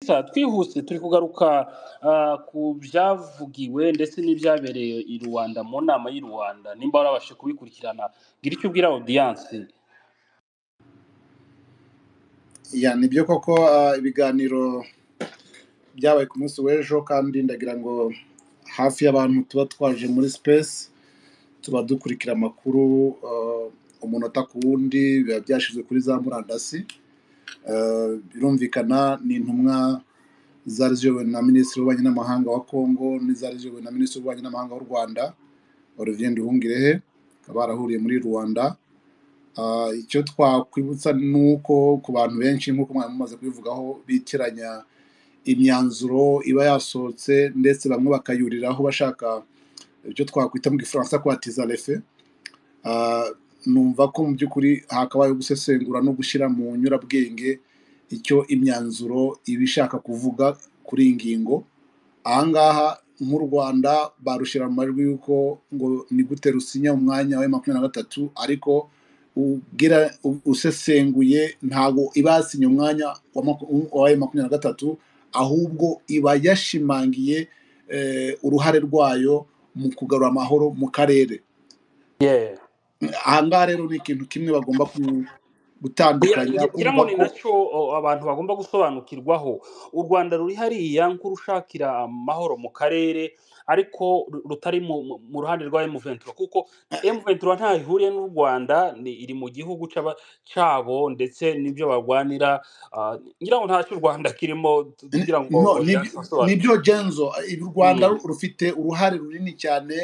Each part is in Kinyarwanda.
Sha, twihuse turi kugaruka ah, ku byavugiwe ndetse n'ibyabereye i rwanda mu nama y'i rwanda nimba warabashe kubikurikirana gira icyo ubwira audiyanse ya nibyo koko ah, ibiganiro byabaye ku munsi w'ejo kandi ndagira ngo hafi y'abantu tuba twaje muri sipesi tuba dukurikira amakuru ah, umunota ku wundi biba byashyizwe kuri za murandasi Ah, birumvikana ni intumwa zari ziyobowe na minisitiri w'ububanyi n'amahanga wa kongo n'izari ziyobowe na minisitiri w'ububanyi n'amahanga w'u rwanda olivier nduhungirehe bakaba barahuriye muri rwanda Ah, icyo twakwibutsa ni uko ku bantu benshi nk'uko mwari mumaze kubivugaho bitiranya imyanzuro iba yasohotse ndetse bamwe bakayuriraho bashaka ibyo twakwita mu gifaransa kwa tizarefe Ah, numva ko mu by'ukuri hakabaye gusesengura no gushyira mu nyurabwenge icyo imyanzuro iba ishaka kuvuga kuri iyi ngingo ahangaha nk'u rwanda barushyira mu majwi y'uko ngo ni gute rusinya umwanya wa makumyabiri na gatatu ariko ubwira u- usesenguye ntabwo iba yasinye umwanya wa maku- wa makumyabiri na gatatu ahubwo iba yashimangiye eh, uruhare rwayo mu kugarura amahoro mu karere yeah. ahangaha rero ni ikintu kimwe bagomba ku- Ngira gutandukanya ngira- ngira kumva ngo ni ko nacyo o, abantu bagomba gusobanukirwaho u rwanda ruri hariya nk'urushakira amahoro mu karere ariko ru- rutari mu mu- mu ruhande rwa M23 kuko M23 ntaho ihuriye n'u Rwanda ni iri mu gihugu cy'aba- cyabo ndetse n'ibyo barwanira ah, ngira ngo ntacyo u Rwanda kirimo tu- N- kugira ngo no audience basobanure nibyo genzo eh, u rwanda Mm. ru- rufite uruhare runini cyane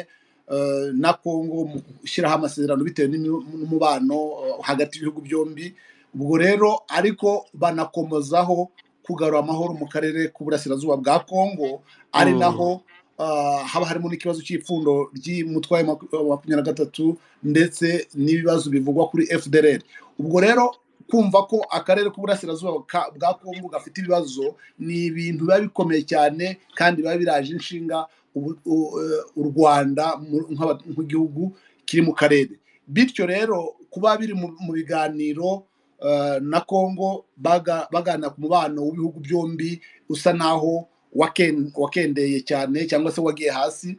eh, na kongo mu gushyiraho amasezerano bitewe n'imi- n'umubano eh, hagati y'ibihugu byombi ubwo rero ariko banakomozaho kugarura amahoro mu karere k'uburasirazuba bwa kongo ari Mm. naho ah, haba harimo n'ikibazo cy'ipfundo ry'umutwaye makumyabiri na gatatu ndetse n'ibibazo bivugwa kuri fdr ubwo rero kumva ko akarere k'uburasirazuba ka- bwa kongo gafite ibibazo ni ibintu biba bikomeye cyane kandi biba biraje inshinga ubu- u- eh, u rwanda mu- nk'aba- nk'igihugu kiri mu karere bityo rero kuba biri mu mu biganiro eh, na congo baga- baganira ku mubano w'ibihugu byombi usa naho waken- wakendeye cyane cyangwa se wagiye hasi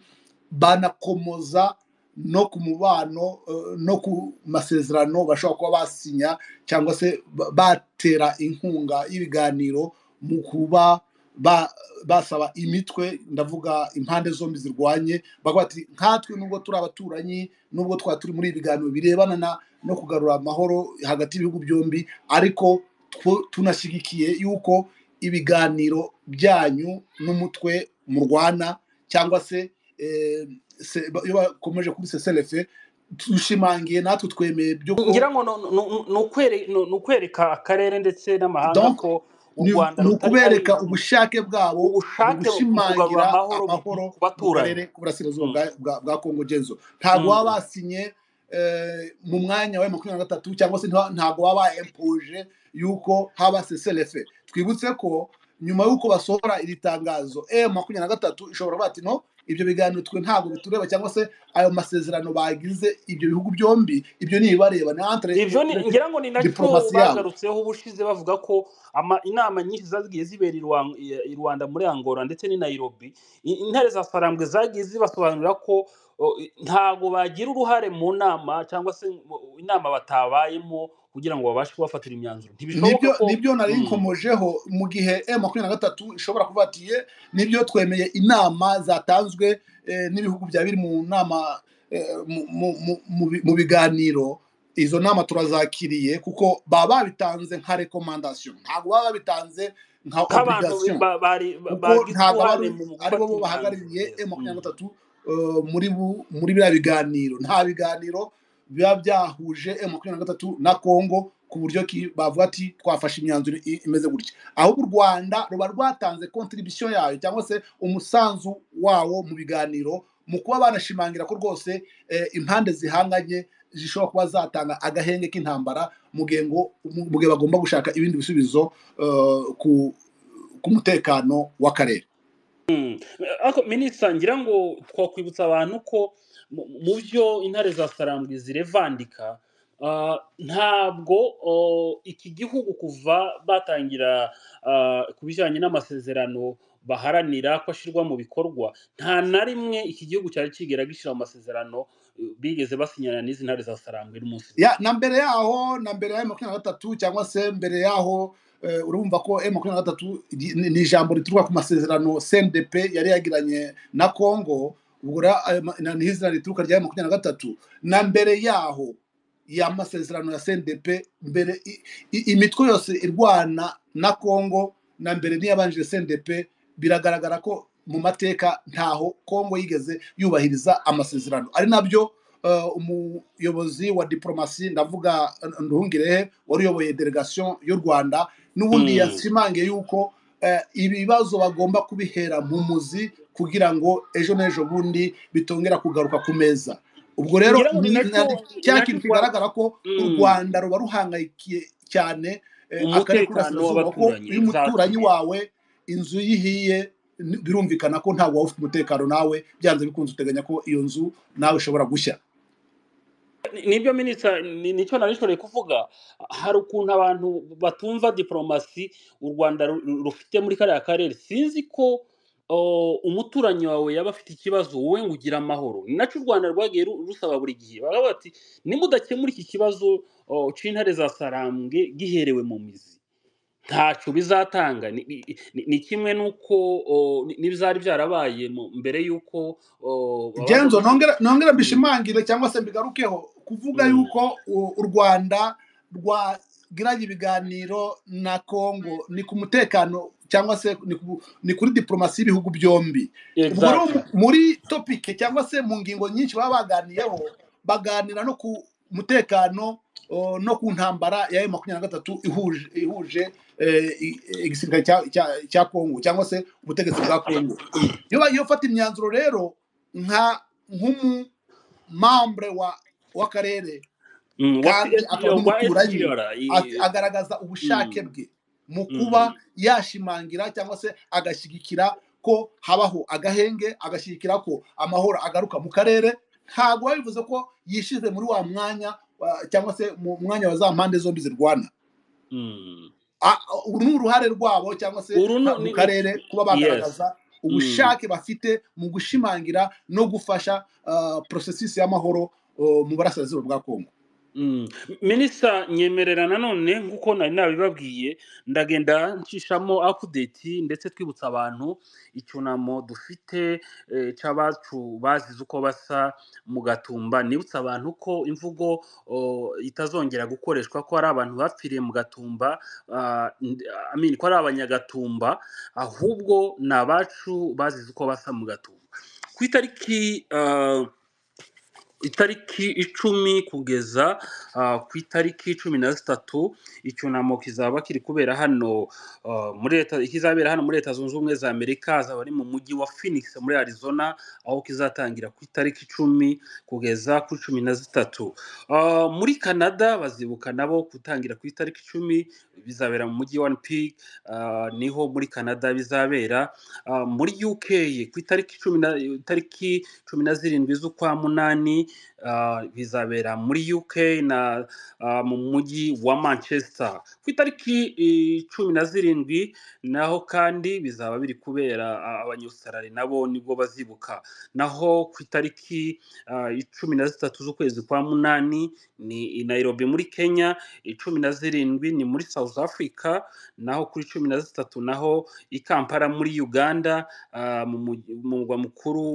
banakomoza no ku mubano eh, no ku masezerano bashobora kuba basinya cyangwa se ba- batera inkunga y'ibiganiro mu kuba ba- basaba imitwe ndavuga impande zombi zirwanye bavuga bati nkatwe nubwo turi abaturanyi nubwo twaba turi muri ibi biganiro birebana na- no kugarura amahoro hagati y'ibihugu byombi ariko tw- tunashyigikiye yuko ibiganiro byanyu n'umutwe murwana cyangwa se eh, se- ba- iyo bakomeje kuri seselefe dushimangiye natwe twemeye byo ko ngira ngo no- no- no- ni ukwere- no- ni ukwereka akarere ndetse n'amahanga donc ko u ni Rwanda ni rutari hari ukubereka ubushake bwabo mu ubushake mu kugarura gushimangira amahoro mu- mu- amahoro ku mu karere baturanyi k'uburasirazuba Mm, bwa bwa- bwa Congo Genzo ntabwo baba mm, basinye eh, mu mwanya wa makumyabiri na gatatu cyangwa se nta- ntabwo baba baempuje yuko haba seselefe twibutse ko nyuma y'uko basohora iri tangazo e makumyabiri na gatatu ishobora kuvuga ati no ibyo biganiro twe ntabwo bitureba cyangwa se ayo masezerano bagize ibyo bihugu byombi ibyo ntibibareba ni entre ibyo ni ngira ngo ni nacyo diporomasi yabo bagarutseho ubushize bavuga ko ama- inama nyinshi zagiye zibera i Rwan- i- i rwanda muri angola ndetse n'i nairobi i- intare za sarambwe zagiye zibasobanurira ko o, i- ntabwo bagira uruhare mu nama cyangwa se mu- inama batabayemo kugira ngo babashe kubafatira imyanzuro ntibishoboka nibyo ko nibyo nari Mm, nkomojeho mu gihe M makumyabiri na gatatu ishobora kuba ati "Ye, nibyo twemeye inama zatanzwe eh, n'ibihugu bya biri mu nama eh, mu mu- mu- mu bi- mu biganiro izo nama turazakiriye kuko baba babitanze nka rekomandasiyo ntabwo baba babitanze nka nk'abantu obligation ba- bari- kuko bagize ntabwo aba uruhare ari mu gufata ari bo bo imyanzuro bahagarariye yes M makumyabiri na mm. gatatu eh, muri bu- muri biriya biganiro nta biganiro biba byahuje M makumyabiri na gatatu na Congo ku buryo ki- bavuga ati twafashe imyanzuro i- imeze gutya ahubwo u rwanda ruba rwatanze kontribisiyo yayo cyangwa se umusanzu wawo mu biganiro mu kuba banashimangira ko rwose eh, impande zihanganye zishobora kuba zatanga agahenge k'intambara mu gihe ngo mu gihe bagomba gushaka ibindi bisubizo eh, ku ku mutekano w'akarere ariko minisita ngira ngo twakwibutsa abantu ko mu mu byo intare za sarambwe zirevandika Ah, ntabwo oh, iki gihugu kuva batangira ah, ku bijyanye n'amasezerano baharanira ko ashyirwa mu bikorwa nta na rimwe iki gihugu cyari kigera gishyira mu masezerano eh, bigeze basinyana n'izi ntare za sarangwe n'umunsi n'umwe ya na mbere yaho na mbere ya M makumyabiri na gatatu cyangwa se mbere yaho eh, urumva ko M makumyabiri na gatatu ri- ni ni ijambo rituruka ku masezerano CNDP yari yagiranye na Congo ubwo ra- ayo ma- na- ni izina rituruka rya M makumyabiri na gatatu na mbere yaho ya masezerano ya CNDP mbere i- i- imitwe yose irwana na Congo na mbere n'iyabanjije CNDP biragaragara ko mu mateka ntaho Congo yigeze yubahiriza amasezerano ari nabyo eh, umuyobozi wa diplomasi ndavuga eh, nduhungirehe wari uyoboye delegation y'u rwanda Hmm. n'ubundi yashimangiye yuko eh, ibibazo bagomba kubihera mu muzi kugira ngo ejo n'ejo bundi bitongera kugaruka ku meza ubwo rero ngira ngo ni ni- nacyo na- ni cya nacyo kintu twa kigaragara ko u Hmm. rwanda ruba ruhangayikiye cyane eh, akarere umutekano k'uburasirazuba ko w'abaturanyi iyo umuturanyi exactly wawe inzu yihiye birumvikana ko ntabwo waba ufite umutekano nawe byanze bikunze uteganya ko iyo nzu nawe ishobora gushya nibyo minisita ni- nicyo nari nshobora kuvuga hari ukuntu abantu batumva diporomasi u rwanda ru- ru- rufite muri kariya karere sinzi ko o, umuturanyi wawe yaba afite ikibazo wowe ngo ugire amahoro ni nacyo u rwanda rwagiye ru- rusaba buri gihe baravuga bati nimudakemura iki kibazo o, c'intare za sarambwe giherewe mu mizi ntacyo bizatanga ni ni- ni- ni kimwe n'uko o, ni- n'ibizari byarabaye mu- mbere y'uko o, abaza Jenzo gushaka nongera nongera Mm, mbishimangire cyangwa se mbigarukeho kuvuga mm. yuko u u Rwanda rwagiranye ibiganiro na Congo ni ku mutekano cyangwa se ni, ku, ni kuri diplomasi y'ibihugu byombi ubwo rero exactly muri topike cyangwa se mu ngingo nyinshi baba baganiyeho baganira no ku mutekano o, no ku ntambara ya M makumyabiri na gatatu ihuje ihuje eh, i- igisirikare cya cya- cya Congo cyangwa se ubutegetsi bwa Congo iyo bagiye gufata imyanzuro rero nka nk'umumambre wa w'akarere Mm, wa kandi akaba CSR wa n'umuturanyi SPR ati- i- agaragaza ubushake mm, bwe mu kuba mm, yashimangira cyangwa se agashyigikira ko habaho agahenge agashyigikira ko amahoro agaruka mu karere ntabwo biba bivuze ko yishyize muri wa mwanya wa- cyangwa se mu mwanya wa za mpande zombi zirwana mm. A- uru ni uruhare rwabo cyangwa se uru nka- ni mu ni- ni- karere kuba yes bagaragaza Mm, ubushake bafite mu gushimangira no gufasha uh, porosesisi y'amahoro uh, mu burasirazuba bwa kongo mm. minisita nyemerera nanone nk'uko nari nabibabwiye ndagenda nshishamo update ndetse twibutsa abantu icyunamo dufite eh, cy'abacu bazize uko basa mu gatumba nibutsa abantu ko imvugo oh, itazongera gukoreshwa ko hari abantu bapfiriye mu gatumba ah, ndi- I mean, ko ari abanyagatumba ahubwo ni abacu bazize uko basa mu gatumba ku itariki ah, itariki icumi kugeza ah, ku itariki cumi na zitatu icyunamo kizaba kiri kubera hano ah, muri leta kizabera hano muri leta zunze ubumwe za amerika azaba ari mu mujyi wa phoenix muri arizona aho kizatangira ku itariki icumi kugeza kuri cumi na zitatu Ah, muri canada bazibuka nabo gutangira ku itariki icumi bizabera mu mujyi wa pig niho muri canada bizabera Ah, muri uk ku itariki cumi na itariki cumi na zirindwi z'ukwa munani ah, bizabera muri UK na ah, mu mujyi wa Manchester ku itariki eh, cumi na zirindwi naho kandi bizaba biri kubera ah, abanyaustrali nabo nibwo bazibuka naho ku itariki ah, cumi na zitatu z'ukwezi kwa munani ni i Nairobi muri Kenya cumi na zirindwi ni muri South Africa naho kuri cumi na zitatu naho i Kampala muri Uganda ah, mu mugi- mu murwa mukuru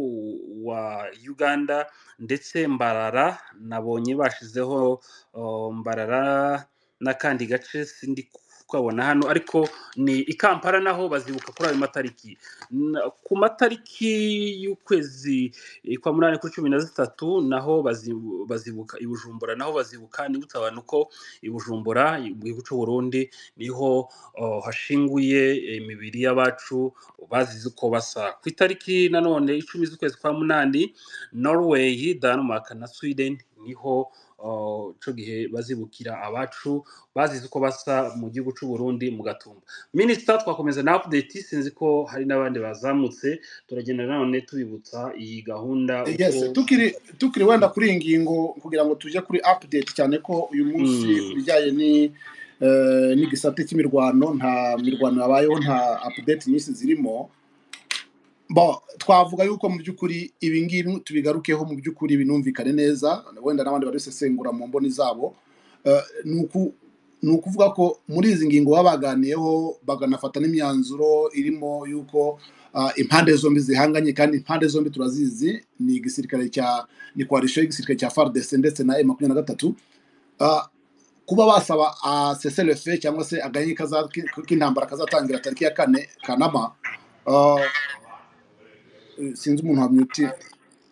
wa Uganda ndetse Mbarara nabonye bashizeho oh, Mbarara n'akandi gace sindi kukabona hano ariko ni i Kampala naho bazibuka kuri ayo matariki Na- ku matariki y'ukwezi eh, kwa munani kuri cumi na zitatu naho bazibu- bazibuka i Bujumbura naho bazibuka nibutsa abantu ko i Bujumbura mu gihugu cy'u Burundi niho oh, hashinguye eh, imibiri y'abacu bazize uko basa ku itariki nanone icumi z'ukwezi kwa munani norway denmark na sweden niho uh, ico gihe bazibukira abacu bazize uko basa mu gihugu c'u Burundi mu gatumba minisita twakomeza na update sinzi ko hari n'abandi bazamutse turagenda none tubibutsa iyi gahunda uko yes tukiri tukiri wenda kuri iyi ngingo kugira ngo tujye kuri update cyane ko uyu munsi ku mm, bijyanye ni eh, n'igisate cy'imirwano nta mirwano yabayeho nta update nyinshi zirimo Bon, twavuga yuko mu by'ukuri ibi ngibi tubigarukeho mu by'ukuri binumvikane neza wenda n'abandi babisesengura mu mboni zabo Eh, ni uku- ni ukuvuga ko muri izi ngingo baba baganiyeho bakanafata n'imyanzuro irimo yuko ah, impande zombi zihanganye kandi impande zombi turazizi ni igisirikare cya ni coalition y'igisirikare cya FARDC ndetse na M23 Ah, kuba basaba cessez-le-feu cyangwa se agahenge kaza- k'intambara kazatangira tariki ya kane Kanama ah, sinzi umuntu wamyuti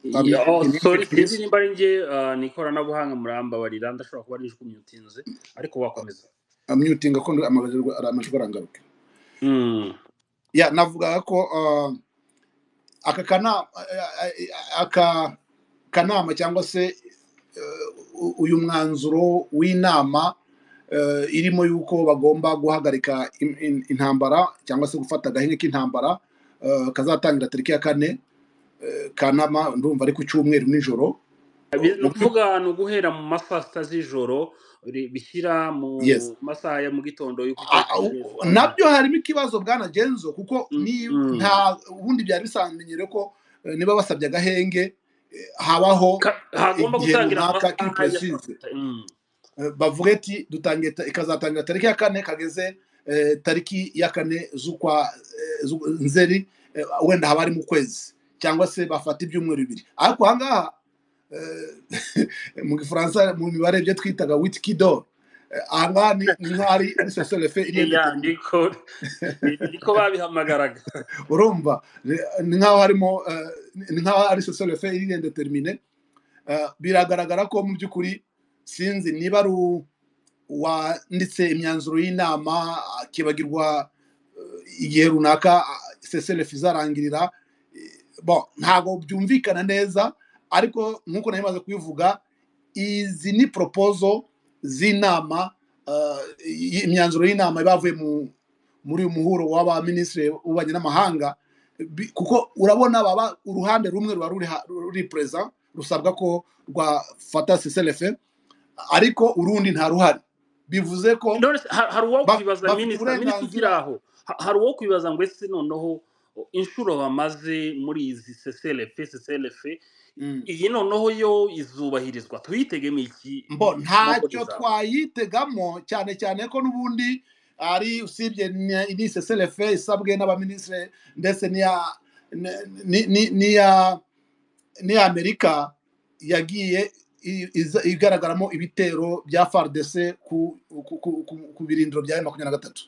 yeah, oh, sorry wamyuti sinzi purize nimba ari nge uh, ni ikoranabuhanga murambabarira ndashobora kuba nijwi muyutinze ariko wakomeza amyutinga ko amajwi arangaruka mm. ya navugaga ko ah, aka kana ah, ah, aka kanama cyangwa se eh, u- uyu mwanzuro w'inama eh, irimo yuko bagomba guhagarika in- in- intambara cyangwa se gufata agahenge k'intambara eh, kazatangira tariki ya kane eh, kanama ndumva ari ku cyumweru nijoro Bi- ni mu by'u- ukuvuga ni uguhera mu ma saa sita z'ijoro ri- bishyira yes mu masaha ya mu gitondo y'uko A- itariki a- ishize u- twavuze nabyo harimo ikibazo bwana genzo kuko Mm, ni mm. nta ubundi byari bisanzwe ko eh, niba basabye agahenge eh, habaho Ka- hagomba igihe gutangira mu runaka masaha ya saa kipuresize sita Mm. Eh, bavuga ati dutangiye ta- ikazatangira tariki ya kane kageze eh, tariki ya kane z'ukwa eh, z'u- nzeri eh, wenda haba ari mu kwezi cyangwa se bafata ibyumweru bibiri ariko ahangaha eh, mu gifaransa mu mibare ibyo twitaga witikido ahangaha ni ni nk'aho ari ari soselefe Iya, iriyendeterine niko ni- niko babihamagaraga urumva ni ni nk'aho harimo eh, ni nk'aho ari sosiyete fe iriyendetermine biragaragara ko mu by'ukuri sinzi niba ari u- uwanditse imyanzuro y'inama akibagirwa eh, igihe runaka sosiyete izarangirira eh, bon, ntabwo byumvikana neza ariko nk'uko nari maze kubivuga izi ni poropozo z'inama eh, y- imyanzuro y'inama ibavuye mu muri uyu muhuro w'abaminisitiri w'ububanyi n'amahanga bi- kuko urabona baba uruhande rumwe ruba ruri ha- ruri perezida rusabwa ko rwafata siselefe ariko urundi nta ruhari bivuze ko none se, ha- hari uwo ba- kwibaza bafite minisita minisita ukiri uburenganzira aho ha- hari uwo kwibaza ngo ese noneho o, inshuro bamaze muri izi seselefe seselefe Mm. iyi noneho yo izubahirizwa tuyitegemo iki mbo mu mboni ntacyo zawe twayitegamo cyane cyane ko n'ubundi ari usibye ni- ni siselefe isabwe n'abaminisitiri ndetse n'iya ni- ni- ni- n'iya niyo amerika yagiye i- iza- igaragaramo ibitero bya fardc ku, ku, ku, ku, ku birindiro bya makumyabiri na gatatu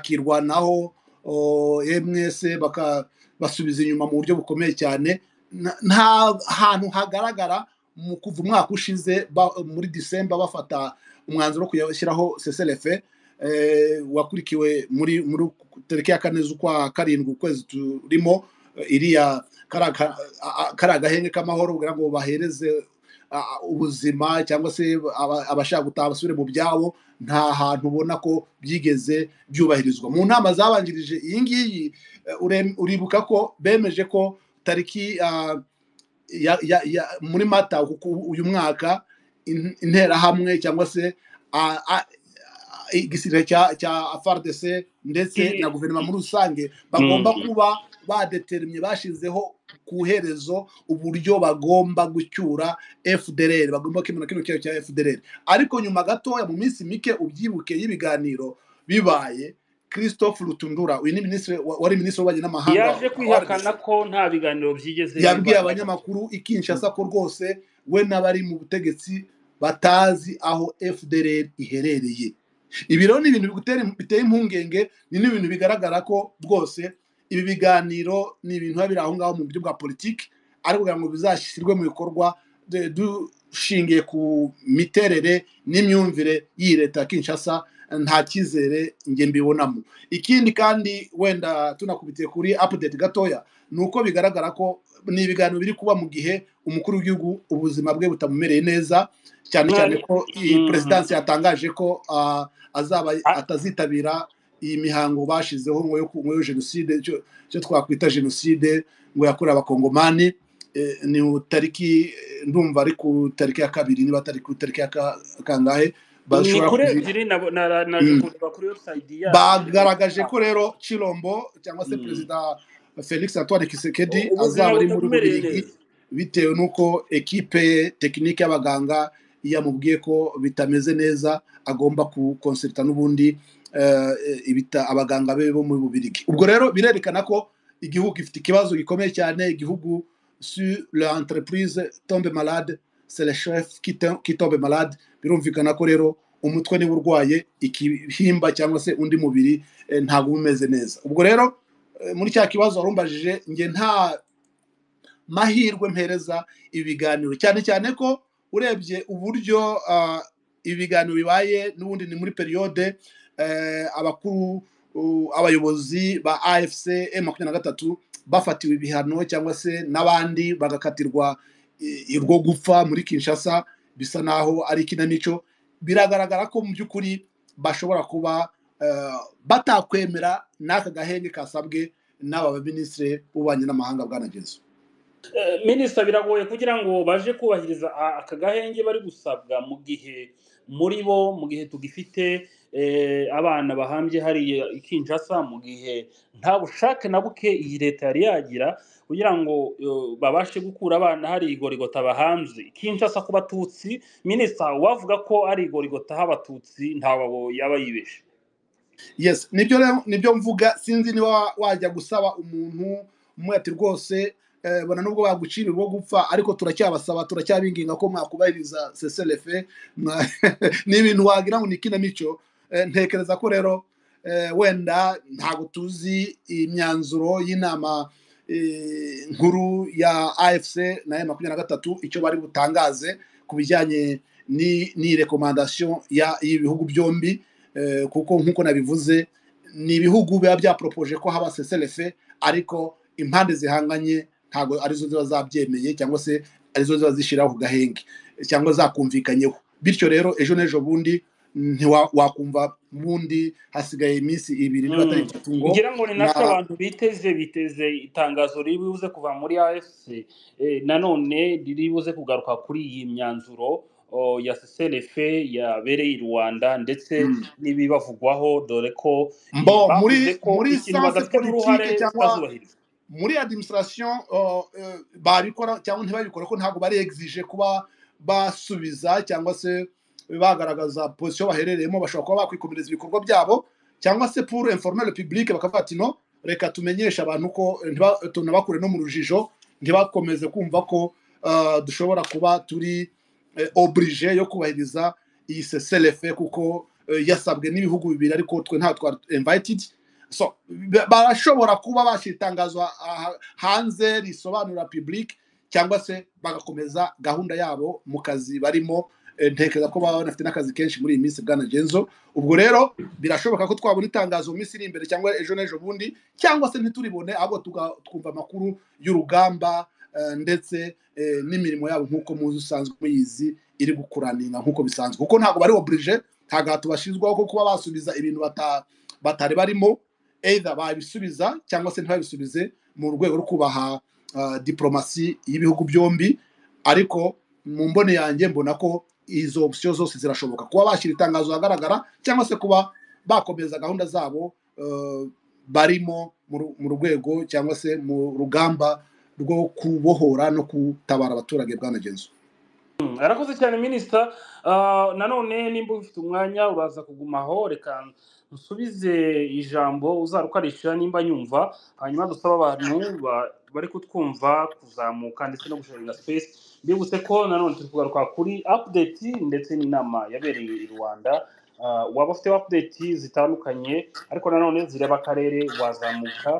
bakirwanaho o, ms baka- basubiza inyuma mu buryo bukomeye cyane Na- nta hantu hagaragara mu kuva umwaka ushize ba- muri disemba bafata umwanzuro wo kuyashyiraho seselefe eh, wakurikiwe muri muri tariki ya kane z'ukwa karindwi ukwezi turimo eh, iriya kariya ka- a- a- kariya gahenge k'amahoro kugira ngo bahereze a- a- ubuzima cyangwa se aba- abashaka gutaha basubire mu byabo nta hantu ubona ko byigeze byubahirizwa mu nama zabanjirije iyi ngiyi eh, ure- uribuka ko bemeje ko tariki ah, ya, ya, ya, muri mata uku- ku- uyu mwaka in- interahamwe cyangwa se ah, ah, igisirikare cya cya FARDC ndetse na I- guverinoma i- muri rusange bagomba mm. kuba badetermye bashizeho ku iherezo uburyo bagomba gucyura FDLR bagomba kwemera kino cyaha cya FDLR ariko nyuma gatoya mu minsi mike ubyibuke y'ibiganiro bibaye Christophe Lutundura uyu ni minisitiri wa- wari minisitiri w'ububanyi n'amahanga yaje wa RDC kwihakana ko nta biganiro byigeze biba yabwiye hagati abanyamakuru i Mm. Kinshasa ko rwose we n'abari mu butegetsi batazi aho FDLR iherereye ibi rero ni ibintu bigutera biteye impungenge ni n'ibintu bigaragara ko rwose ibi biganiro ni ibintu biba biri aho ngaho mu buryo bwa politiki ariko kugira ngo bizashyirwe mu bikorwa de- dushingiye ku miterere n'imyumvire y'iyi leta ya Kinshasa nta cyizere njye mbibonamo ikindi kandi wenda tunakubitiye kuri apudeti gatoya ni uko bigaragara ko ni ibiganiro biri kuba mu gihe umukuru w'igihugu ubuzima bwe butamumereye neza cyane cyane ko iyi Mhm. perezidansi yatangaje ko ah, azaba A- atazitabira iyi mihango bashyizeho ngo yo ku- ngo yo jenoside icyo icyo twakwita jenoside ngo yakorewe abakongomani eh, ni ku tariki eh, ndumva ari ku tariki ya kabiri niba atari ku tariki ya ka- kangahe ni bashobora kuri kuzi ebyiri na- na- naje Mm. kureba kuri website yabo bagaragaje ko yabo. rero Chilombo cyangwa se Mm. perezida felix antoine kisekedi U- ubuzima azaba ari muri butamumereye bubirigi neza bitewe n'uko ekipe ye tekinike y'abaganga yamubwiye ko bitameze neza agomba kukonsulta n'ubundi eh, ibita abaganga be bo muri bubirigi ubwo rero birerekana ko igihugu gifite ikibazo gikomeye cyane igihugu sur l'entreprise tombe malade c'est le chef qui tom- qui tombe malade birumvikana ko rero umutwe niba urwaye igihimba cyangwa se undi mubiri eh, ntabwo uba umeze neza ubwo rero eh, muri cya kibazo warumbajije njye nta mahirwe mpereza ibi biganiro cyane cyane ko urebye uburyo ah, ibi biganiro bibaye n'ubundi ni muri periyode eh, abakuru uh, abayobozi ba afc e makumyabiri na gatatu bafatiwe ibihano cyangwa se n'abandi bagakatirwa i- urwo gupfa muri kinshasa bisa naho ari ikinamico biragaragara ko mu by'ukuri bashobora kuba eh, batakwemera n'aka gahenge kasabwe n'aba baminisitiri b'ububanyi n'amahanga bwanagezeho Eh, minisita biragoye kugira ngo baje kubahiriza a- aka gahenge bari gusabwa mu gihe muri bo mu gihe tugifite eh, abana bahambye hariya i Kinshasa mu gihe nta bushake na buke iyi leta yari yagira kugira ngo eh, babashe gukura abana hari igorigota bahambye I Kinshasa ku batutsi minisita wavuga ko ari igorigota h'abatutsi ntawe yaba yibeshe yes nibyo rero nibyo mvuga sinzi niba wajya gusaba umuntu umwe ati rwose eh, bona nubwo bagucira urwo gupfa ariko turacyabasaba turacyabinginga ko mwakubahiriza seselefe mwa- ni ibintu wagira ngo ni ikinamico Eh, ntekereza ko rero eh, wenda ntabwo tuzi imyanzuro y'inama eh, nkuru ya afc nayo makumyabiri na gatatu icyo bari butangaze ku bijyanye ni- n'irekomandasiyo ya- y'ibihugu byombi Eh, kuko nk'uko nabivuze ni ibihugu biba byaporopoje ko haba seselefe ariko impande zihanganye ntabwo arizo ziba zabyemeye cyangwa se arizo ziba zishyiraho ku gahenge cyangwa zakumvikanyeho bityo rero ejo n'ejo bundi ntiwa- wakumva bundi hasigaye iminsi ibiri niba atari Mm. itatu ngo ngira ngo ni nako na abantu biteze biteze itangazo riri buze kuva muri afc eh, nanone riri buze kugaruka kuri iyi myanzuro o, ya clf yabereye i rwanda ndetse Mm. n'ibibavugwaho dore ko eh, mbo bavuze muri ko muri ikintu sanse badafitemo uruhare politike cyangwa kitazubahirizwa muri administration uh, uh, babikora cyangwa ntibabikora ko ntabwo bari exige kuba basubiza cyangwa se bagaragaza position baherereyemo bashobora kuba bakwikomereza ibikorwa byabo cyangwa se pour informer le public bakavuga ati no reka tumenyeshe abantu ko eh, ntiba- tunabakure no mu rujijo ntibakomeze kumva ko uh, dushobora kuba turi eh, oblige yo kubahiriza iyi seselefe kuko eh, yasabwe n'ibihugu bibiri ariko twe nta twari invited so ba- barashobora kuba bashyira itangazo ha- ha- hanze risobanura public cyangwa se bagakomeza gahunda yabo mu kazi barimo Eh, ntekereza ko baba banafite n'akazi kenshi muri iyi minsi bwana genzo ubwo rero birashoboka ko twabona itangazo mu minsi iri imbere cyangwa ejo n'ejo bundi cyangwa se ntituribone ahubwo tuga- twumva amakuru y'urugamba eh, ndetse eh, n'imirimo yabo nk'uko muzi usanzwe muyizi iri gukuraninga nk'uko bisanzwe kuko ntabwo bari oburije ntabwo aha tubashinzwaho ko kuba basubiza ibintu bata- batari barimo either babisubiza cyangwa se ntibabisubize mu rwego rwo kubaha ah, diplomasi y'ibihugu byombi ariko mu mbone yanjye mbona ko izo opsiyo zose zirashoboka kuba bashyira itangazo ahagaragara cyangwa se kuba bakomeza gahunda zabo eh, barimo mu ru- mu rwego cyangwa se mu rugamba rwo kubohora no gutabara abaturage bwanagenzo Mm, arakoze cyane minisita Ah, nanone nimba ufite umwanya uraza kugumaho reka nsubize ijambo uzarukarisha nimba nyumva hanyuma dusabe abantu ba- bari kutwumva kuzamuka ndetse no gusharinga space mbibutse ko nanone turi kugaruka kuri update ndetse n'inama yabereye i rwanda Ah, waba ufite update zitandukanye ariko nanone zireba akarere wazamuka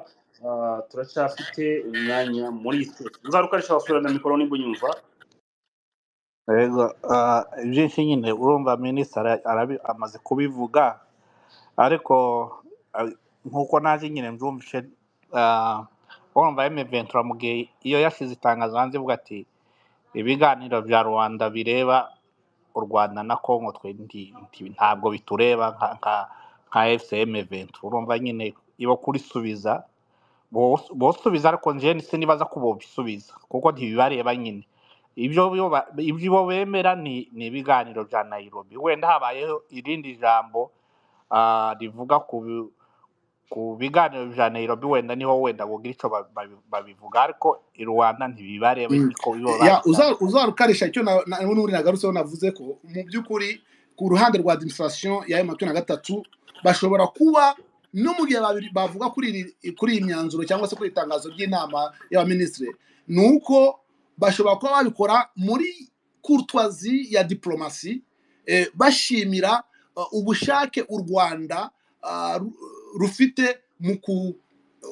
Ah, turacyafite umwanya muri twe uzarukarisha wasubira na mikoro nimba unyumva Yego, ah, ibyinshi nyine urumva minisitiri arabi- amaze kubivuga ariko ah, nk'uko naje nyine mbyumvishe ah, urumva emeventura mu gihe iyo yashyize itangazo hanze ivuga ati ibiganiro bya rubanda bireba u rwanda na congo twe ndi- ndi- ntabwo bitureba nka nka nka fcm ventura urumva nyine iba kurisubiza bosubiza ariko njene sinibaza ko bobisubiza kuko ntibibareba nyine ibyo bo ba- ibyo bo bemera ni ni ibiganiro bya nairobi wenda habayeho irindi jambo ah, rivuga ku bi- ku biganiro bya nairobi wenda niho wenda bogira icyo babi- babi- babivuga ariko i rwanda ntibibareba Mm. niko biba ya uza- babishaka uzarukarisha icyo na- na- n'ubundi nagarutseho navuze ko mu by'ukuri ku ruhande rwa administration ya emu makumyabiri na gatatu bashobora kuba no mu gihe babi- bavuga kuri iri- kuri iyi myanzuro cyangwa se kuri iri tangazo ry'inama y'abaminisitiri ni uko bashobora kuba babikora muri kurutwazi ya diporomasi eh, bashimira eh, ubushake u rwanda ah, ru- rufite mu ku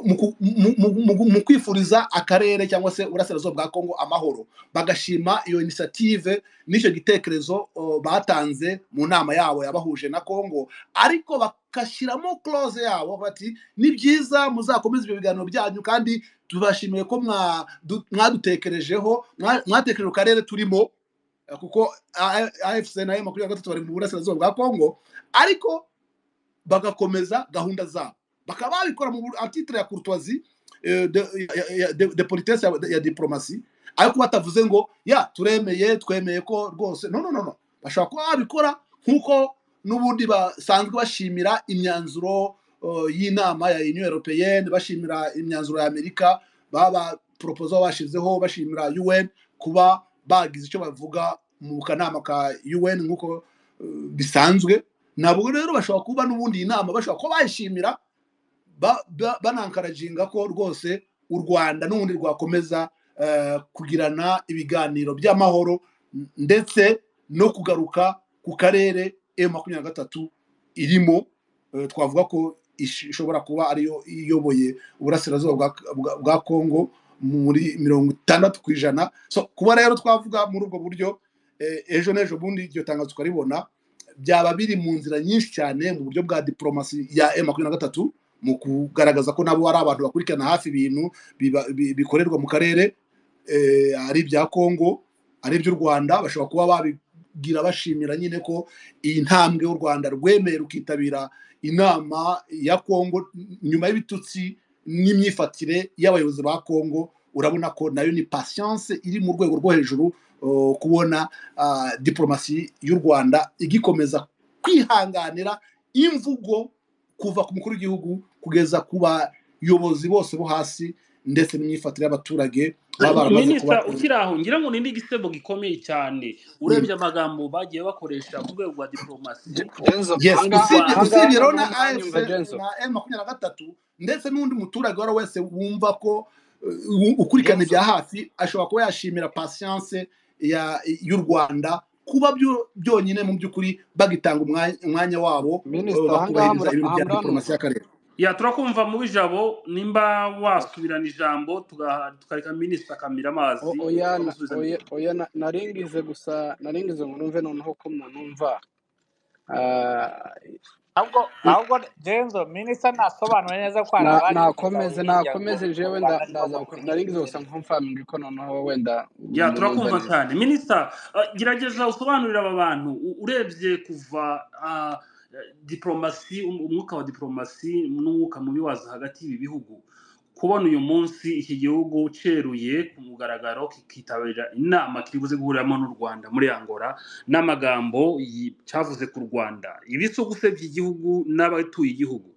mu ku- mu- mu- mu- mu kwifuriza akarere cyangwa se uburasirazuba bwa kongo amahoro bagashima iyo inisiyative n'icyo gitekerezo o, batanze mu nama yabo yabahuje na kongo ariko bagashyiramo close yabo bati ni byiza muzakomeze ibyo biganiro byanyu kandi tubashimiye ko mwa- du- mwadutekerejeho mwa- mwatekereje ku karere turimo eh, kuko A- A- afc na makumyabiri na gatatu bari mu burasirazuba bwa kongo ariko bagakomeza gahunda zabo bakaba babikora mu bur- atitire ya courtoisie eh, de, ya- ya- de, de politesse ya, ya diplomasi ariko batavuze ngo ya turemeye twemeye ko rwose no no no no bashobora kuba babikora nk'uko n'ubundi basanzwe bashimira imyanzuro eh, y'inama ya union européenne bashimira imyanzuro ya amerika baba proposa bashizeho bashimira un kuba bagize icyo bavuga mu kanama ka un nk'uko eh, bisanzwe ntabwo rero bashobora kuba n'ubundi iyi nama bashobora kuba bayishimira ba- ba- banankaraginga ko rwose u rwanda n'ubundi rwakomeza eh, kugirana ibiganiro by'amahoro n- ndetse no kugaruka ku karere e makumyabiri na gatatu irimo eh, twavuga ko ish- ishobora kuba ariyo iyoboye uburasirazuba bwa bwa- bwa kongo muri mirongo itandatu ku ijana so kuba rero twavuga muri ubwo buryo eh, ejo n'ejo bundi iryo tangazo tukaribona byaba biri mu nzira nyinshi cyane mu buryo bwa diporomasi ya e makumyabiri na gatatu mu kugaragaza ko nabo ari abantu bakurikirana hafi ibintu biba- bi- bikorerwa mu karere eh, ari ibya kongo ari iby'u rwanda bashobora kuba babigira bashimira nyine ko iyi ntambwe y'u rwanda rwemeye rukitabira inama ya kongo nyuma y'ibitutsi n'imyifatire y'abayobozi ba kongo urabona ko nayo ni patience iri mu rwego rwo hejuru oh, kubona ah, diporomasi y'u rwanda igikomeza kwihanganira imvugo kuva ku mukuru w'igihugu kugeza ku bayobozi bose bo hasi ndetse n'imyifatire y'abaturage baba baramaze kuba minisita ukiri aho ngira ngo ni n'igisebo gikomeye cyane Mm. urebye amagambo bagiye bakoresha ku rwego rwa diporomasi Genzo yes y'u hanga usibye rwanda hanga usibye rero hano na afc niho mwanyumva Genzo na m makumyabiri na gatatu ndetse n'undi muturage uwo ari we wese wumva ko uh, u- ukurikirana Genzo ibya hafi ashobora kuba yashimira patience ya- y'u rwanda kuba byo- byonyine mu by'ukuri bagitanga umwanya umwanya wabo uh, Minister hanga bakubahiriza hamra ibintu bya hamranumva diporomasi y'akarere ya turakumva mubi jabo nimba wasubirana ijambo tuga- tukareka minisita akamira O- amazi oya na- turamusubiza oya minisita oya na- naringize gusa naringize ngo numve noneho ko munumva Ah, ahubwo n- ahubwo genzo minisita nasobanura neza ko hari na abari nakomeze bitabiringira ngo nakomeze u jewe rwanda nda- nibo ndaza ku- politiki naringize gusa rubereye nkumfaminga ko noneho wenda ya munumva turakumva neza cyane minisita eh, gerageza usobanurire aba bantu u- urebye kuva ah, eh, diplomasi um- umwuka wa diplomasi n'umwuka mubi waza hagati y'ibi bihugu kubona uyu munsi iki gihugu ceruye ku mugaragaro kikitabira inama kiri buze guhuriramo n'u rwanda muri angola n'amagambo yi- cyavuze ku rwanda ibisuguse by'igihugu n'abatuye igihugu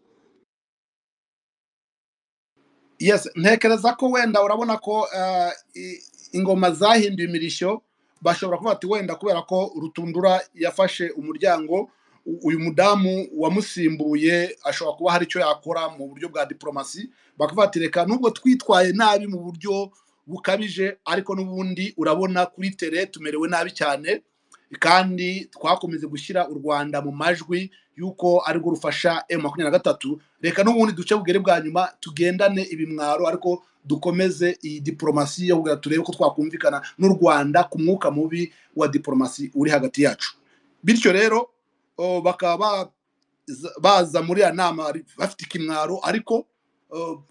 yes ntekereza ko wenda urabona ko uh, i- ingoma zahinduye imirishyo bashobora kuvuga ati wenda kubera ko rutundura yafashe umuryango u- uyu mudamu wamusimbuye ashobora kuba hari icyo yakora mu buryo bwa diporomasi bakavuga ati reka nubwo twitwaye nabi mu buryo bukabije ariko n'ubundi urabona kuri tere tumerewe nabi cyane kandi twakomeze gushyira u rwanda mu majwi y'uko arirwo rufasha emu makumyabiri na gatatu reka n'ubundi duce bugere bwa nyuma tugendane ibimwaro ariko dukomeze iyi diporomasi yo kugira turebe ko twakumvikana n'u rwanda ku mwuka mubi wa diporomasi uri hagati yacu bityo rero o, bakaba za- baza muri ya nama ari- bafite ikimwaro ariko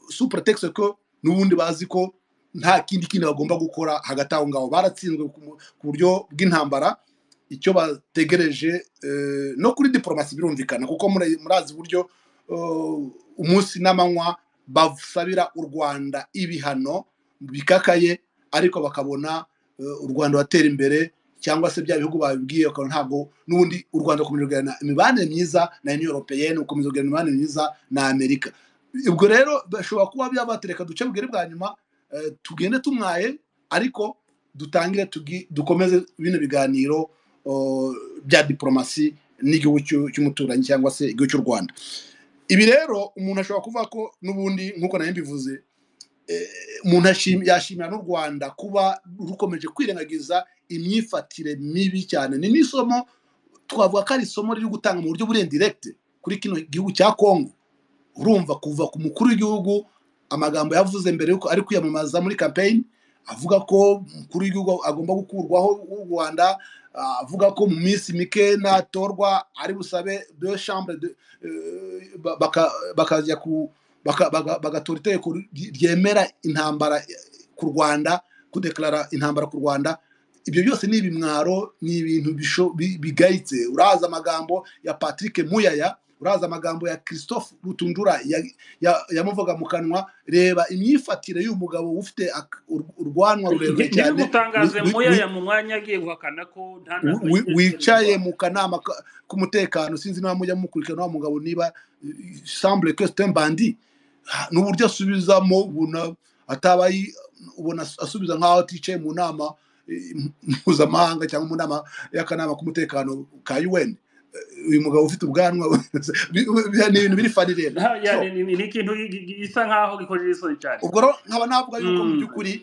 supurotekisi ko n'ubundi bazi ko nta kindi kindi bagomba gukora hagati aho ngaho baratsinzwe ku mu- ku buryo bw'intambara icyo bategereje eh, no kuri diporomasi birumvikana kuko muri- murazi uburyo eh, umunsi n'amanywa basabira u rwanda ibihano bikakaye ariko bakabona eh, u rwanda batera imbere cyangwa se bya bihugu babibwiye bakabona ntabwo n'ubundi u rwanda rukomeza kuganira imibanire myiza na union européenne rukomeza kuganira imibanire myiza na amerika ubwo rero bashobora kuba byabatereka duce bugere bwa nyuma eh, tugende tumwaye ariko dutangire tugi- dukomeze bino biganiro oh, bya diporomasi n'igihugu cy'u- cy'umuturanyi cyangwa se igihugu cy'u rwanda ibi rero umuntu ashobora kuvuga ko n'ubundi nk'uko nayo mbivuze eh, umuntu ashim- yashimira n'u rwanda kuba rukomeje kwirengagiza imyifatire mibi cyane ni n'isomo twavuga ko ari isomo riri gutanga mu buryo buri indiregite kuri kino gihugu cya kongo urumva kuva ku mukuru w'igihugu amagambo yavuze mbere yuko ari kwiyamamaza muri campaign avuga ko umukuru w'igihugu agomba gukurwaho w'u rwanda ah, avuga ko mu minsi mike natorwa ari busabe de chambre de, eh, ba- baka- bakajya ku baka- baga- bagatora itegeko ry- ryemera intambara eh, ku rwanda kudeklara intambara ku rwanda ibyo byose ni ibimwaro ni ibintu bisho- bi- bigayitse uraza amagambo ya patrick muyaya uraza amagambo ya christophe rutundura ya- ya- yamuvuga mu kanwa reba imyifatire y'uyu mugabo ufite ak- ur- urwanwa rurerure cyane wi- ntibimutangaze wi- wi- muyaya mu mwanya agiye guhakana ko nta ntambara wi- yigeze itera u wicaye rwanda mu kanama ka- k'umutekano sinzi niba mujya mukurikirana wa mugabo niba eh, semble que c'est un bandit Ah, n'uburyo asubizamo ubona ataba yi- ubona as- asubiza nk'aho aticaye mu nama eh, mpuzamahanga cyangwa mu nama y'akanama k'umutekano ka UN Eh, uyu mugabo ufite ubwanwa bi- bi- ni ibintu biri fani rero Nta- so yani ni ni- ni ikintu gi- gi- gi- gisa nkaho gikojeje isoni cyane ubwo rero nkaba navuga yuko mu Mm. by'ukuri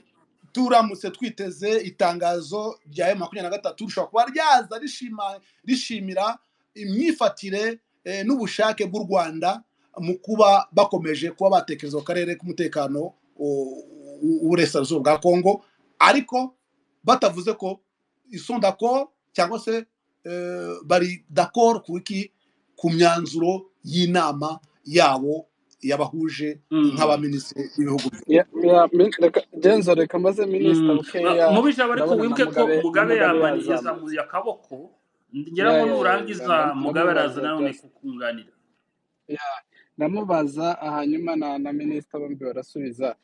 turamutse twiteze itangazo rya emu makumyabiri na gatatu rishobora kuba ryaza rishima- rishimira imyifatire eh, n'ubushake bw'u rwanda mu kuba bakomeje kuba batekereza ku karere k'umutekano o- u- w'uburasirazuba bwa kongo ariko batavuze ko isondako cyangwa se eh, bari dakoro ku iki ku myanzuro y'inama yabo yabahuje Mm. nk'abaminisitiri b'ibihugu byombi. Ya- ya, min- reka- jenzo reka mbaze minisita Mm. Ba- bukeya mubijabo ariko ndabona na wibuke ko mugabe na mugabe mugabe yabani yazamutse yazamuye akaboko ngira ya ngo ya ya ndam- nurangiza mugabe araza ndamubaza nanone just kukunganira ya ndamubaza hanyuma na na minisita bombi barasubiza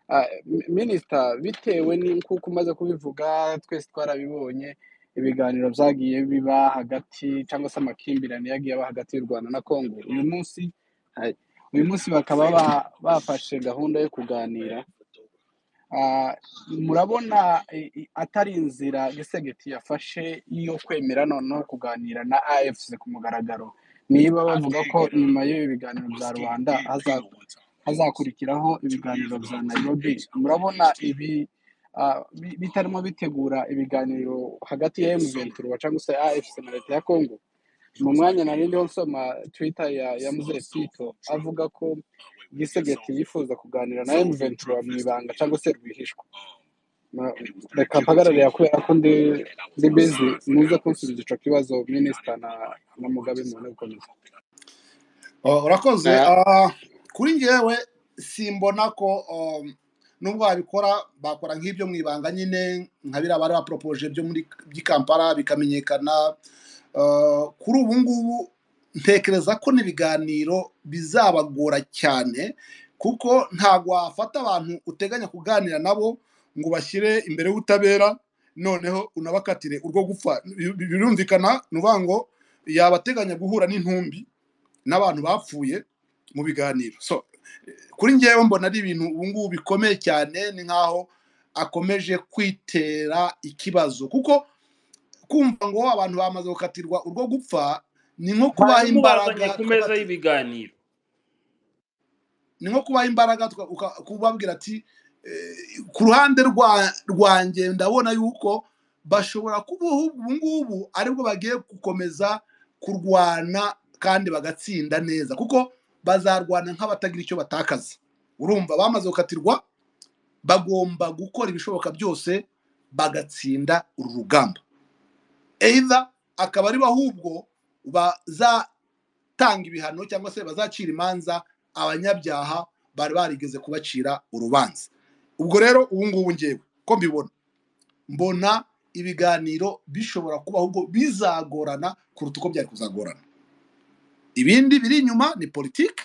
Ah, mi- minisita bitewe ni kuko umaze kubivuga twese twarabibonye ibiganiro byagiye biba hagati cyangwa se amakimbirane yagiye aba hagati y'u rwanda na congo uyu munsi ah, uyu munsi bakaba ba- bafashe gahunda yo kuganira Ah, murabona i- i- atari inzira gisegeti yafashe yo kwemera noneho kuganira na afc ku mugaragaro niba bavuga ko nyuma y'ibi biganiro bya rubanda haza- hazakurikiraho ibiganiro bya nairobi murabona ibi ah, bi- bitarimo bitegura ibiganiro hagati ya M23 cyangwa se afc na leta ya congo mu mwanya nari ndiho nsoma twitter ya ya muzee pito avuga ko gisegeti yifuza kuganira na M23 mu ibanga cyangwa se rwihishwa Na- reka mpagararira kubera ko ndi ndi bizi muze kunsubiza icyo kibazo minisita na na mugabe mubone gukomeza Uh, urakoze Ah, uh, kuri njyewe simbona ko um, nubwo babikora bakora nk'ibyo mu ibanga nyine nka biriya bari baporopoje byo muri by'i kampala bikamenyekana uh, kuri ubu ngubu ntekereza ko n'ibiganiro bizabagora cyane kuko ntabwo wafata abantu uteganya kuganira nabo ngo bashyire imbere y'ubutabera noneho unabakatire urwo gupfa Bi- birumvikana ni ukuvuga ngo yabateganya guhura n'intumbi n'abantu bapfuye mu biganiro so kuri njyewe mbona ari ibintu ubu ngubu bikomeye cyane ni nkaho akomeje kwitera ikibazo kuko kumva ngo abantu bamaze gukatirwa urwo gupfa ni nko kubaha imbaraga barabimubazanye ku meza twakati y'ibiganiro ni nko kubaha imbaraga tuka- uka- kubabwira ati eh, ku ruhande rwa- rwanjye ndabona yuko bashobora kuba ubu ngubu aribwo bagiye gukomeza kurwana kandi bagatsinda neza kuko bazarwana nk'abatagira icyo batakaza urumva bamaze gukatirwa bagomba gukora ibishoboka byose bagatsinda uru rugamba either akaba aribo ahubwo baza gutanga ibihano cyangwa se bazacira imanza abanyabyaha bari barigeze kubacira urubanza ubwo rero ubu ngubu ngewe ko mbibona mbona ibiganiro bishobora kuba ahubwo bizagorana kuruta uko byari kuzagorana ibindi biri inyuma ni politiki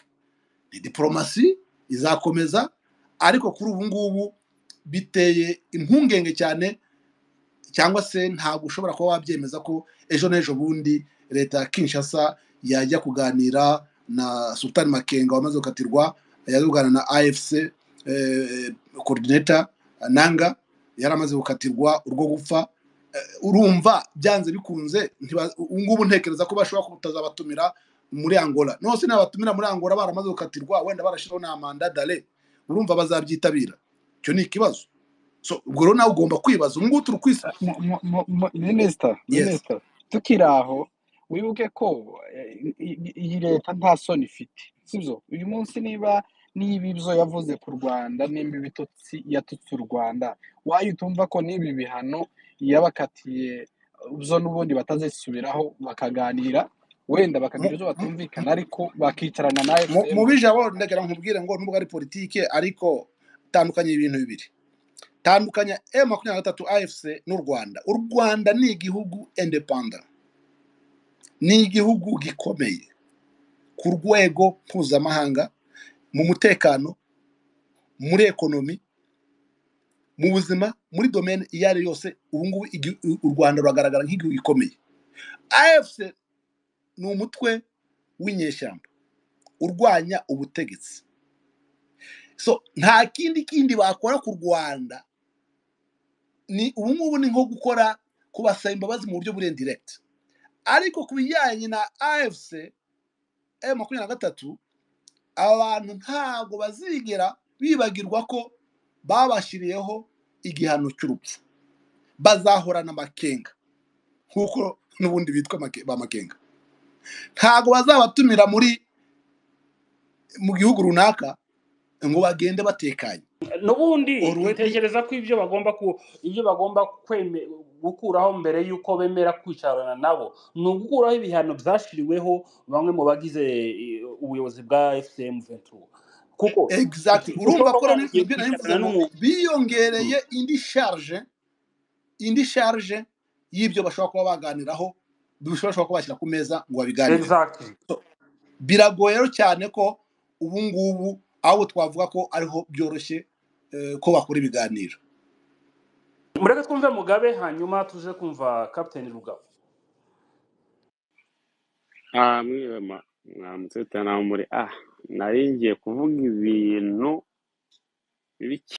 ni diporomasi izakomeza ariko kuri ubu ngubu biteye impungenge cyane cyangwa se ntabwo ushobora kuba wabyemeza ko ejo n'ejo bundi leta ya kinshasa yajya kuganira na sultan makenga wamaze gukatirwa yajya kuganira na afc korodineta nanga yaramaze gukatirwa urwo gupfa Eh, urumva byanze bikunze ntiba- ubu ngubu ntekereza ko bashobora kutazabatumira muri angola nose nabatumira muri angola baramaze gukatirwa wenda barashyiraho n'amanda dare urumva bazabyitabira icyo ni ikibazo so ubwo rero nawe ugomba kwibaza ubu ngubu turi kwisa Mu- mu- mu- mu- minisita Yes. minisita tukiri aho wibuke ko eh, i- i- iyi leta nta soni ifite sibyo uyu munsi niba niba ibyo yavuze ku rwanda nimba ibitutsi yatutse u rwanda wayo utumva ko n'ibi bihano yabakatiye byo n'ubundi batazisubiraho bakaganira wenda bakagira Mu- ibyo mu- batumvikana ariko bakicarana na mu- fpr mu bijabo bakaganira ndagira nkubwire ngo nubwo ari politike ariko tandukanye ibintu bibiri tandukanya e makumyabiri na gatatu afc n'u rwanda u rwanda ni igihugu independa ni igihugu gikomeye ku rwego mpuzamahanga mu mutekano muri ekonomi mu buzima muri domene iyo ari yo yose ubu ngubu igi- u rwanda ruragaragara nk'igihugu gikomeye afc ni umutwe w'inyeshyamba urwanya ubutegetsi so nta kindi kindi bakora ku rwanda ni ubu ngubu ni nko gukora kubasaba imbabazi mu buryo burenze direkiti ariko ku bijyanye na afc m makumyabiri na gatatu abantu ntabwo bazigera bibagirwa ko babashyiriyeho igihano cy'urupfu bazahorana amakenga nk'uko n'ubundi bitwa make- ba makenga ntabwo bazabatumira muri mu gihugu runaka ngo bagende batekanye n'ubundi already tekereza ko ibyo bagomba ku ibyo bagomba kweme- gukuraho mbere y'uko bemera kwicarana nabo ni ugukuraho ibihano byashyiriweho bamwe mu bagize eh, ubuyobozi bwa fcm ventura kuko exactly urumva ushobora ko kuba rero mugiye nibyo kwicarana narivuze ngo n'umuntu biyongereye Mm. indi sharge indi sharge y'ibyo bashobora kuba baganiraho bishobora kuba bashyira ku meza ngo babiganireho exactly biragoye rero cyane ko ubu ngubu ahubwo twavuga ko ariho byoroshye eh, ko bakora ibiganiro mureke twumve mugabe hanyuma tuze kumva kapiteni rugabo Ah, mwiwe ma mwamutse tutanamure ah nari ngiye kuvuga ibintu bibi